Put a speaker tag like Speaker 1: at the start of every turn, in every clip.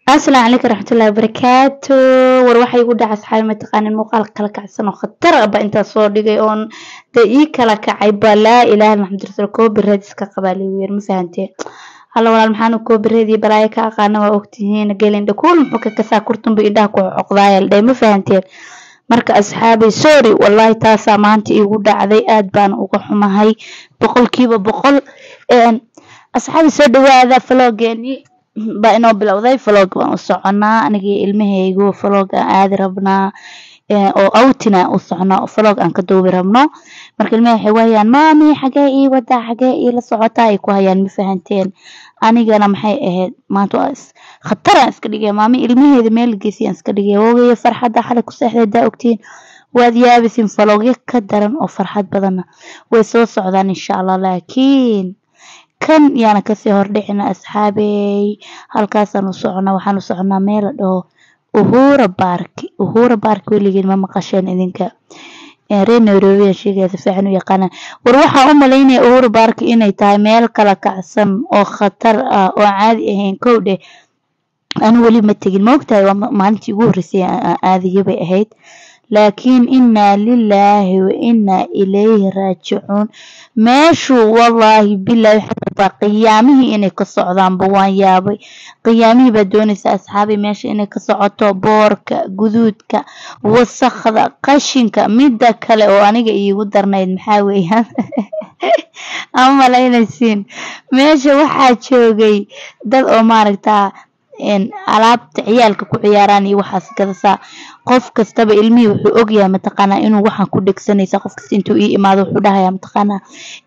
Speaker 1: asalaamu calaykum raxmatullahi wabarakaatu war waxay igu dhaca asxaabi mataqaanin muuqaal kala kacsan oo khatar ah ba intaa soo dhigay oon dee ii kala kacay ba laa ilaaha maxamud rasuul koobireed iska qabaa liwiyer ma fahanteen halla walaal maxaanu koobireed iyo balaayo ka aqaana waa ogtihiin gelindha kuul muxuu ka kasaa kurtunba indhaha ku xoqdaayal dhee ma fahanteen marka asxaabay sorry wallahi taasaa maanta iigu dhacday aad baan uga xumahay boqolkiiba boqol asxaabi soo dhawaada faloogeeni baa inoo bilowday vlog baan u soconaa anigii ilmahaygu vlog aan aadi rabnaa oo outina u soconaa vlog aan ka duubi rabno marka ilmaha waxay wahayaan maami xagee ii wadaa xagee iila socotaa ay ku hayaan ma fahanteen anigana maxay ahayd maanta waa khataraan iska dhigaya maami ilmaheeda meel geysiyaan iska dhigaya woogaya farxadda xalay ku seexday daa ogtiin waad yaabisin vlogyo ka daran oo farxad badanna way soo socdaan insha allah laakiin kan yaana kasii hordhicina asxaabey halkaasaan u soconaa waxaan u soconaa meel la dhaho uhura barki uhura barki weligeed ma maqasheen idinka reer nairobi sheegaya si fiican u yaqaanaan war waxaan u malaynaya uhura barki inay tahay meel kala kacsan oo khatar ah oo caadi ahayn kow dheh anu weli ma tegin ma ogtahay waa maalintii ugu horreysay aadiya bay ahayd laakiin inaa lilaahi wa inaa ilayhi raajicuun meeshu wallaahi bilaahi waxaa qiyaamihii inay ka socdaanba waan yaabay qiyaamihii baa doonaysa asxaabi meesha inay ka socoto boorka guduudka wasakda qashinka midda kale oo aniga iigu darnayd maxaa weeyaan ama malaynaysiin meesha waxaa joogay dad oo maaragtaa alaabta ciyaalka ku ciyaaraan iyo waxaas gadasaa qof kastaba ilmihii wuxuu ogyahay mataqaanaa inuu waxaan ku dhegsanaysa qof kasta intuu ii imaado wuxuu dhahayaa mataqaanaa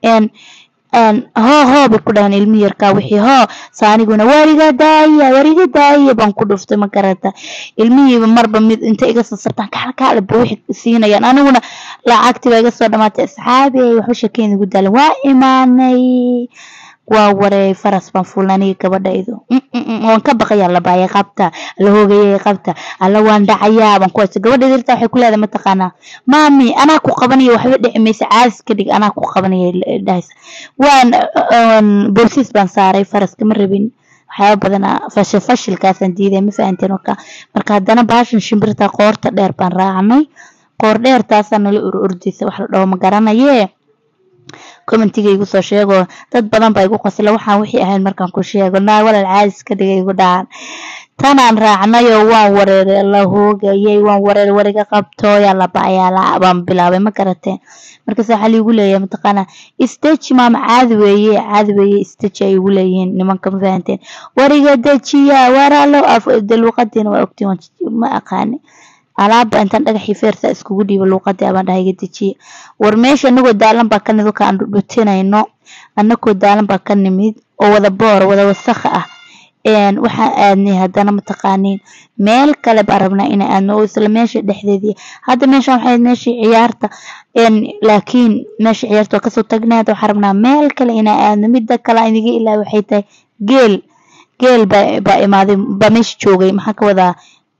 Speaker 1: hoo hoo bay ku dhahaan ilmihi yarkaa wixii hoo saaniguna wariga daaya wariga daaya baan ku dhuftay ma garata ilmihiiba marba mid inta iga sasartaan kaalkaalaba wixii siinayaan aniguna lacagtii baa iga soo dhamaatay asxaabey waxba sheekeyn igu daalan waa imaanay waa wareey faras baan fuulna aniga gabadhaydu waan ka baqaya labaaya qabta la hoogayay qabta alla waan dhacayaa baan ku haysta gabadhayda irtaa waxay ku leedahay mataqaanaa maami anaa ku qabanaya waxba dhici maysa caadis ka dhig anaa ku qabanaya dhahaysa waan boorsiis baan saaray faraska ma rabin waxyaaba badanaa fashil fashilkaasaan diiday ma fahanteen marka marka haddana baashan shimbirta qoorta dheer baan raacnay qoor dheer taasaa nala ur ordaysa wax la dhaho ma garanayee commentiga igu soo sheego dad badan baa igu qosla waxaan wixii ahayn markaan ku sheego naa walal caadis ka dhigay igu dhacan tanaan raacnayoo waan wareeray la hoogayay waan wareer wariga qabtooya labayaala baan bilaabay ma garateen markaas waxaa liigu leeyahay mataqaanaa stage maama caadi weeye caadi weeye stage ay igu leeyihiin nimanka ma fahanteen wariga dejiya waraalo de luuqadiina waa ogtiin ma aqaani alaaba intaan dhagaxii feersa iskugu dhiiba luuqadii abaan dhahay iga dejiya war meesha anagoo daalan baa ka nimid aan dhudhutinayno anagoo daalan baa ka nimid oo wada boor wada wasakha ah waxaan aadnay haddana mataqaaniin meel kale baan rabnaa inaan aadno oo isla meesha dhexdeedii hadda meeshan waxay meeshii ciyaarta laakiin meesha ciyaarta waa kasoo tagnay hadda waxaan rabnaa meel kale inaan aadno midda kale iniga ilaa waxay tahay geel geel baa imaaday baa meesha joogay maxaa ka wadaa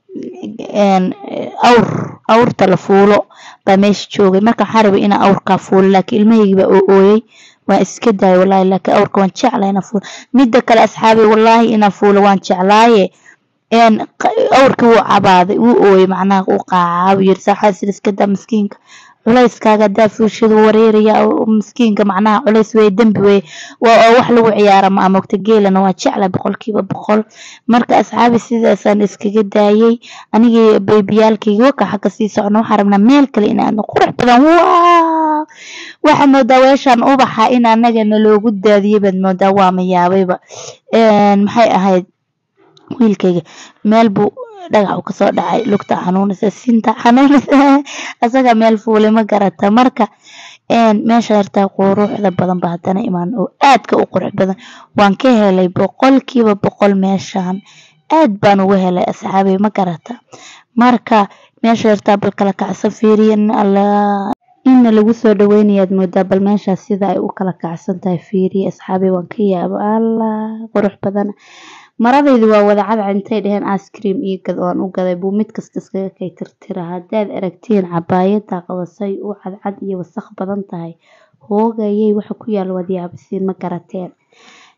Speaker 1: awr awrta la fuulo baa meesha joogay marka waxaan rabay inaan awrkaa fuulo laakiin ilmahaygi baa oo ooyey waan iska daayay wallahi laakiin awrka waan jeclaa inaan fuulo midda kale asxaabay wallahi inaan fuulo waan jeclaaye awrkii wuu cabaaday wuu ooyey macnaha uu qaacaa wuu yiri saaxaad sida iska daa miskiinka culayskaaga hadaa fuushadu wareeraya miskiinka macnaha culays weye dembi weye waa wax lagu ciyaara ma amogta geelana waa jecla boqolkiiba boqol marka asxaabi sidaasaan iskaga daayay anigii baybiyaalkayga waka xagga sii socno waxaan rabnaa meel kale inaadno qurux badan waa waxaad moodaa weeshaan ubaxa in anagana loogu daadiyay baad moodaa waa mayaabayba maxay ahayd wiilkayga meel buu dhagax uu kasoo dhacay lugta xanuunaysa sinta xanuunaysa asaga meel fuulay ma garata marka meesha yartaa quruxda badan ba haddana imaan oo aadka u qurux badan waan ka helay boqolkiiba boqol meeshaan aad baan uga helay asxaabay ma garata marka meesha yartaa bal kala kacsan fiiriyan alla inna lagu soo dhaweynayaad moodaa bal meeshaas sida ay u kala kacsan tahay fiiriya asxaabay waan ka yaabo allah qurux badan maradaydu waa wada cadcad intay dheheen icecream iyo gad oan u gaday buu mid kasta iskaga kay tirtira haddaad aragtiin cabaayada qabasay u cadcad iyo wasakh badan tahay hoogayay waxa ku yaala waad yaabisiin ma garateen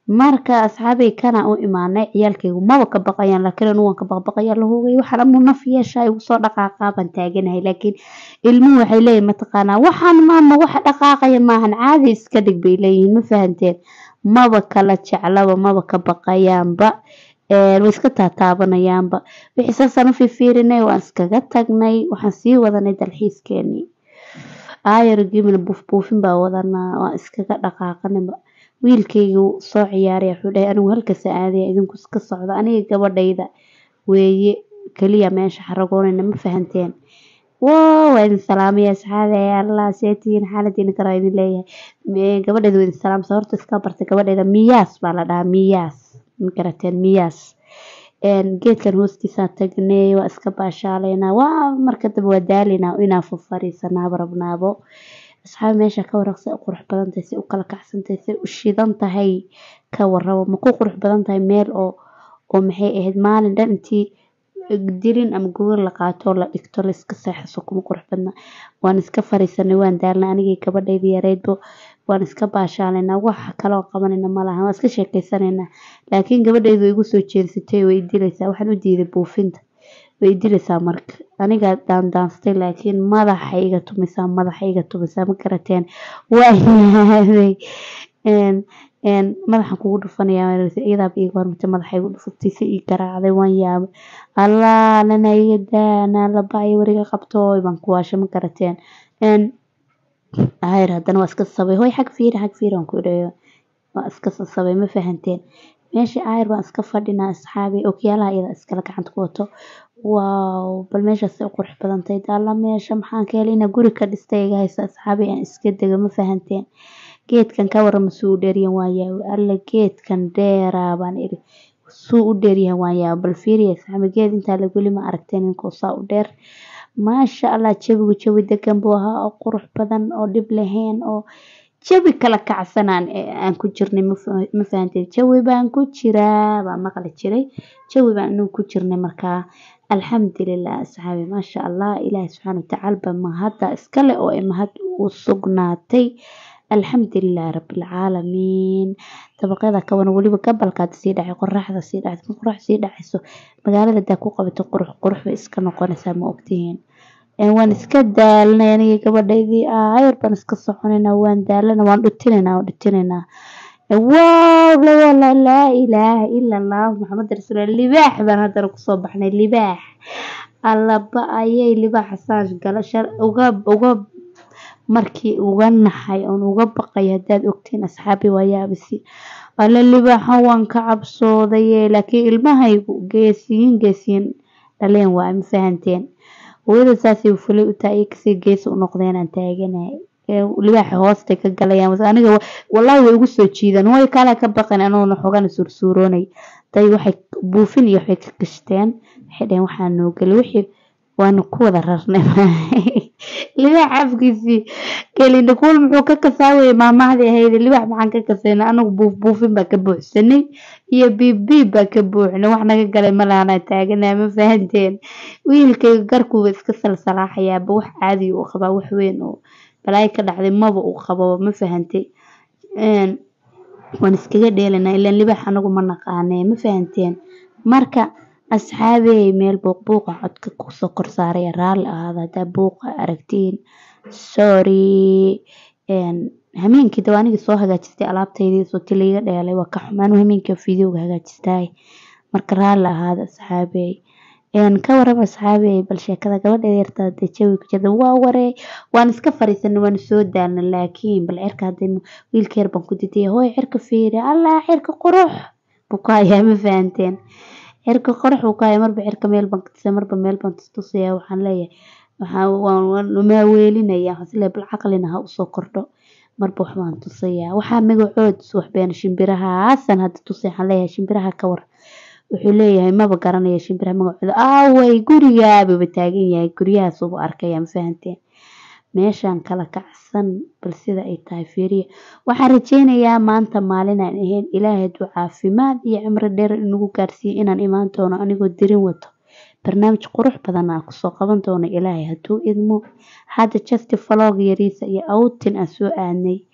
Speaker 1: marka asxaabay kana u imaanay ciyaalkaygu maba ka baqayaan laakiin anu waan ka baqbaqayaa la hogay waxaan amu naf yeeshaa igu soo dhaqaaqaa baan taaganahay laakiin ilmuhu waxay leeyihin mataqaanaa waxaan maama waxa dhaqaaqaya maahan caadi iska dhig bay leeyihiin ma fahanteen maba kala jeclaba maba ka baqayaanba way iska taataabanayaanba wixii saasaan u fiifiirinay waan iskaga tagnay waxaan sii wadanay dalxiiskeenii aayar gimina buufbuufin baa wadanaa waan iskaga dhaqaaqanayba wiilkaygu soo ciyaaray wuxuu dhahay anigu halkaas aadaya idinku iska socda aniga gabadhayda weeye kaliya meesha xaragoonayna ma fahanteen wow waa idin salaamaya asxaabe allah seetihiin xaaladiina karaa idin leeyahay gabadhayda waa idin salaamsa horta iska bartay gabadhayda miyaas baa la dhahaa miyaas ma garateen miyaas geedkan hoostiisaa tagnay waa iska baashaalaynaa waa marka dambe waa daalaynaa inaa fafariisanaaba rabnaabo asxaabi meesha ka waraq say u qurux badan tahay say u kala kacsan tahay say u shidan tahay ka warrabo ma ku qurux badan tahay meel oo oo maxay ahayd maalin dhan intii dirin ama gogol la qaato oo la dhigto la iska seexaso kuma qurux badna waan iska fariisanay waan daalnay anigii gabadhayda yareydbo waan iska baashaalaynaa waxa kale oo qabanayna ma laha waan iska sheekeysanaynaa laakiin gabadhaydu way igu soo jeedsatay way dilaysaa waxaan u diiday buufinta way dilaysaa marka aniga daandaanstay laakiin madaxa iga tumaysaa madaxa iga tumaysaa ma garateen waa yaaday madaxan kugu dhufanayaa iyadaaba iiga hormatay madaxa igu dhufatay si ii garaacday waan yaabay allah nana iga daa naa labaayo wariga qabtooy baan ku waashay ma garateen ayr haddana waa iska sabay hoy xag fiiri xag fiiri waan ku idhayo waa iska sabay ma fahanteen meeshii ayr baan iska fadhinaa asxaabi okyaalaha iyada iskala gacanta ku wato waaw bal meeshaasay u qurux badan tahay daalla meesha maxaan ka helay inaa guri ka dhistay iga haysa asxaabi aan iska dego ma fahanteen geedkan ka warrama suu u dheeryahan waan yaabay alla geedkan dheeraa baan iri suu u dheeryahan waan yaabay bal fiiriya asxaabi geed intaa la weli ma aragteen inkoo saa u dheer maasha allah jawigu jawi degan buu ahaa oo qurux badan oo dhib lahayn oo jawi kala kacsanaan aan ku jirnay ma fahanteen jawi baan ku jiraa baan maqli jiray jawi baan anigu ku jirnay markaa alxamdulilah asxaabi maasha allah ilaahi subxaana watacaala ba mahadda iskale oo ay mahad u sugnaatay alxamdulilah rabbilcaalamiin dabaqyada kaban weliba gabalkaad sii dhacay qoraxda sii dhacay qorax sii dhacayso magaalada daa ku qabato qurux qurux bay iska noqonaysaa ma ogtihiin waan iska daalnay aniga gabadhaydii ayar baan iska soconaynaa waan daalana waan dhutinaynaa waan dhutinaynaa wow laa ilaaha ila allah maxamed rasuul libaax baan haddana kusoo baxnay libaax allaba ayay libaaxa saas gala shar uga uga markii uga naxay oon uga baqay haddaad ogtiin asxaabi waa yaabisi alla libaaxa waan ka cabsoodaye laakiin ilmahaygu geesiyin geesiyin dhaleen waa ma fahanteen hooyada saasay fulay u tahay kasii geesi u noqdeen aan taaganahay libaaxa hoostay ka galayaan aniga wallaahi way igu soo jiidaan way kale ka baqan anuuna xogana suursuuroonay day waxay buufin iyo waxay ka gashteen waxay dhaheen waxaa noo geli wixii waanu ku wada rarnay libaax afkiisii gelina kuul muxuu ka kasaawayay maamahdii ahayd libaax maxaan ka kasayna anagu buuf buufin baa ka buuxsanay iyo biibbiib baa ka buuxnay wax naga galay malaana taaganaa ma fahanteen wiilkayga garkuuba iska salsalaaxayaaba wax caadi uu qabaa wax weyn oo balaayo ka dhacday maba uu qababa ma fahantay waan iskaga dheelanaa ilaan libaax anagu ma naqaanee ma fahanteen marka asxaabey meel buuqbuuqa codka kusoo kor saaray raalli ahaada haddaa buuqa aragtiin sorry hameenkii dawa anigii soo hagaajistay alaabtaydii sooti laiga dheelay waa ka xumaan hameenkii fideoga hagaajistaay marka raalli ahaada asxaabey ka warrama asxaabey bal sheekada gabadheeda yartaa dee jawi ku jirta waa waree waan iska fariisanay waan soo daalna laakiin bal cirka hadday wiilka yar baan ku didaya hooy cirka fiiri allah cirka qurux buu ku hayaa ma fahanteen cirka qurux buu ku hayaa marba cirka meel baan katusaya marba meel baan tustusaya waxaan leeyahay waxaa weelinaya waxaan isleeyahay bal caqlina ha usoo kordho marba wax baan tusayaa waxaa magacood waxbeen shimbirahaasan hadda tusay waxaan leeyahay shimbiraha ka war wuxuu leeyahay maba garanaya shimbiraha magacooda aaway gurigaababa taagan yahay guryahaasubu arkaya ma fahanteen meeshaan kala kacsan bal sida ay tahay fiiriya waxaan rajeynayaa maanta maalinaan ahayn ilaahay hadduu caafimaad iyo cimro dheer inagu gaarsiiyo inaan imaan doono anigoo dirin wato barnaamij qurux badan aan kusoo qaban doono ilaahay hadduu idmo hadda justi falog yariisa iyo outin aan soo aadnay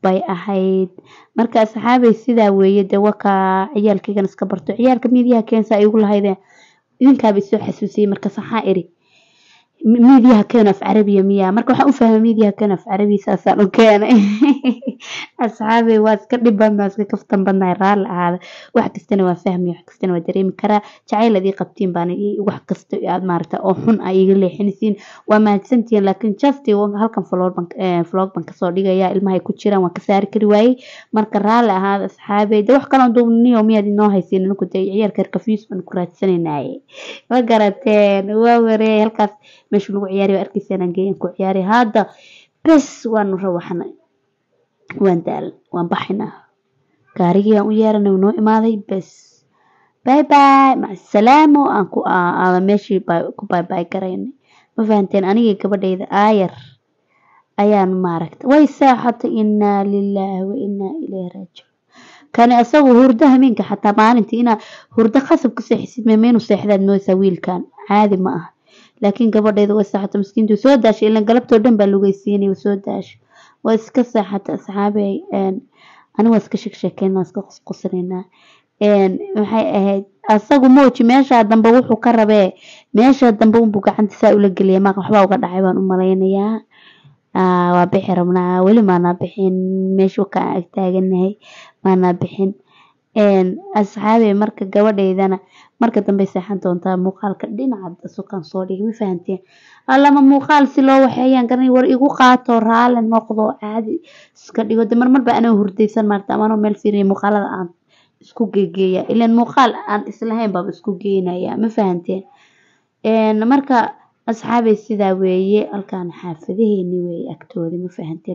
Speaker 1: bay ahayd marka asxaabay sidaa weeye dee wakaa ciyaalkaygan iska barto ciyaalka miidiyaha keensa ay igu lahayde idinkaaba isoo xasuusiyey markaas waxaa iri miidiyaha keeno af carabiya miyaa marka waxaan u fahmay miidiyaha keeno af carabiya saasaan u keenay asxaabey waa iska dhib badnaa iska kaftan badnahay raalli ahaada wax kastana waa fahmaya wax kastana waa dareemi karaa jacayl adii qabtiin baana wax kasta aad maarata oo xun a iga leexinaysiin waa mahadsantihiin laakiin just halkan vlog ban kasoo dhigaya ilmahay ku jiraan waan ka saari kari waayey marka raalli ahaada asxaabey de wax kaloo duubniyo miyaad inoo haysiin anigu dee ciyaalka rkafius baan ku raadsanaynaye ma garateen waa wareey halkaas meesha lagu ciyaariyo arkeysanaan geeyan ku ciyaariy hadda bes waanu rawaxnay waan daalan waan baxinaa gaarigii aan u yeeranay noo imaaday bes bye bye macasalaamo aan ku aada meeshii ku baybay garaynay ma fahanteen anigii gabadhayda aayar ayaan maaragta way seexatay inaa lilaahi wa inaa ilayhi raajicuun kani asagu hurdo hameenka xataa maalintii inaa hurdo khasab ka seexisid meemeynu seexdaad mooysaa wiilkan caadi ma aha laakiin gabadhayda way seexata miskiintu soo daashay ilan galabtoo dhan baa lugeysiinay way soo daashay waa iska seexata asxaabey ani waa iska sheegsheekeyna waa iska qosqosanaynaa maxay ahayd asagu mooji meeshaa dambe wuxuu ka rabee meeshaa dambe unbuu gacanta saa ula geliya maaq waxbaa uga dhacay baan u malaynayaa waa bixi rabnaa weli maanaa bixin meeshu ka ag taaganahay maanaa bixin asxaabey marka gabadhaydana marka dambe seexan doontaa muuqaalka dhinaca sukaan soo dhigay ma fahanteen allama muuqaal si loo waxeeyaan garanay war igu qaato raali noqdo caadi iska dhigo de marmar ba anoo hurdaysan maarta amanoo meel fiiriya muuqaalada aan isku geegeeya ilan muuqaal aan islahayn baaba isku geynaya ma fahanteen marka asxaabey sidaa weeye halkaan xaafadaheeni weeye agtoodi ma fahanteen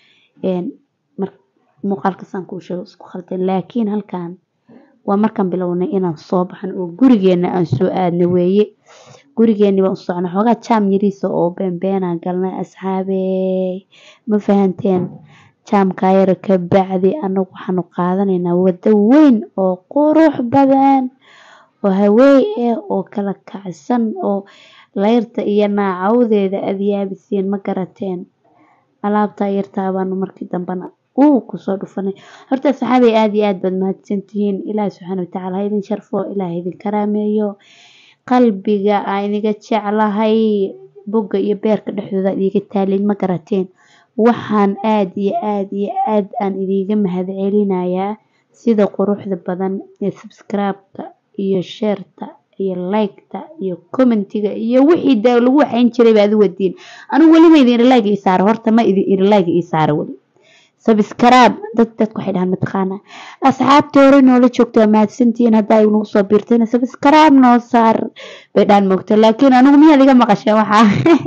Speaker 1: muuqaalkasaan kuu sheego isku khaldan laakiin halkaan waa markaan bilownay inaan soo baxno oo gurigeena aan soo aadna weeye gurigeeni baan u socnay xoogaa jaam yariisa oo beenbeenaan galnay asxaabey ma fahanteen jaamkaa yara ka bacdi anagu waxaanu qaadanaynaa waddo weyn oo qurux badan oo haweey ah oo kala kacsan oo layrta iyo naacawdeeda adyaabisiin ma garateen alaabtaa yartaa baanu markii dambena uu kusoo dhufanay horta asxaabey aada iyo aad baad mahadsantihiin ilaahi subxaana watacaala ha idin sharfo ilaaha idin karaameeyo qalbiga aa idiga jeclahay bogga iyo beerka dhexdooda idiga taalin ma garateen waxaan aada iyo aada iyo aad aan idiga mahad celinayaa sida quruxda badan ee subscribe-ka iyo sheerta iyo like-ta iyo commentiga iyo wixii de lagu waxayn jiray baad u wadiin anigu weli ma idin like ii saaro horta ma idin idin like ii saaro weli subscribe dad dadku waxay dhahaan mataqaana asxaabtii hore noola joogto waa mahadsantihiin haddaa nagu soo biirtayna subscribe noo saar bay dhahan moogta laakiin anigu miyaad iga maqasheen waxaa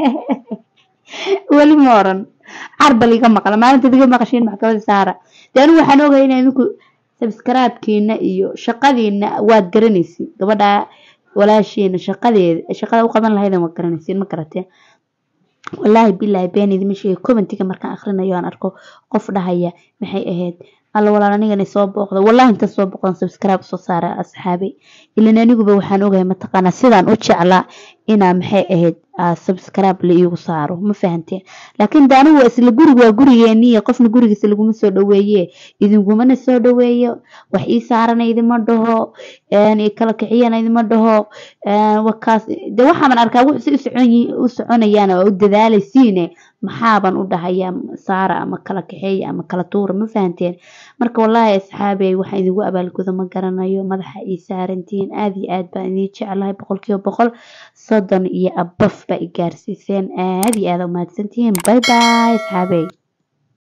Speaker 1: weli ma oran carbal iga maqla maalintaad iga maqasheen maxkamada saara dee anigu waxaan ogahay in idinku subscribe-kiina iyo shaqadiina waad garanaysiin gabadha walaashiina shaqadeeda shaqada u qaban lahaydan waad garanaysiin ma garateen wallaahi bilaahi been idima sheegay commentiga markaan akhrinayo aan arko qof dhahaya maxay ahayd alla walaal anigana soo booqda wallahi inta soo booqdan subscribe soo saara asxaabay ilan aniguba waxaan ogahay mataqaanaa sidaan u jeclaa inaa maxay ahayd subscribe la iigu saaro ma fahanteen laakiin de anigu isla guriga waa gurigeeniya qofna gurigiisa laguma soo dhaweeye idingumana soo dhaweeyo wax ii saarana idima dhaho kala kiciyana idima dhaho wakaas de waxaaban arkaa wuxuu si u soconayaan oo u dadaalaysiine maxaaban u dhahayaa saara ama kala kaxeeya ama kala tuura ma fahanteen marka wallaahi asxaabey waxaan idigu abaalgudo ma garanayo madaxa ii saarantihiin aada iyo aad baan idin jeclahay boqolkiiba boqol soddon iyo abaf baa i gaarsiiseen aada iyo aada u mahadsantihiin bye bye asxaabey